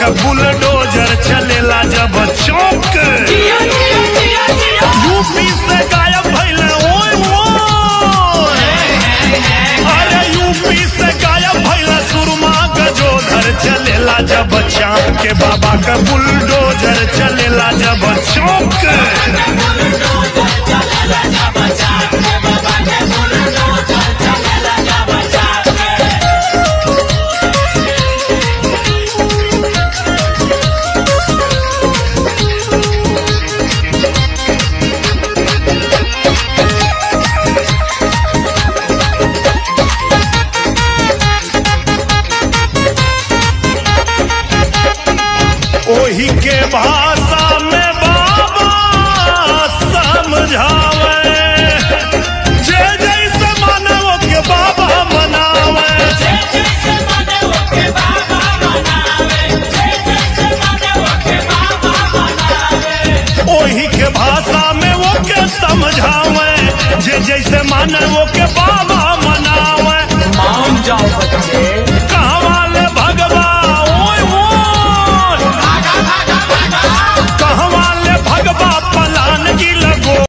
के बुलडोजर चलेला जब चौक यूपी से गायब भइले ओए ओए अरे यूपी से गायब भइले सुरमा गजोधर चलेला जब चाँद के बाबा के बुलडोजर चलेला जब चौक ओही के भाषा में बाबा समझावे जे जैसे मानव के बाबा मनावे ओही के भाषा में वो के समझावे जे जैसे मानव के बाबा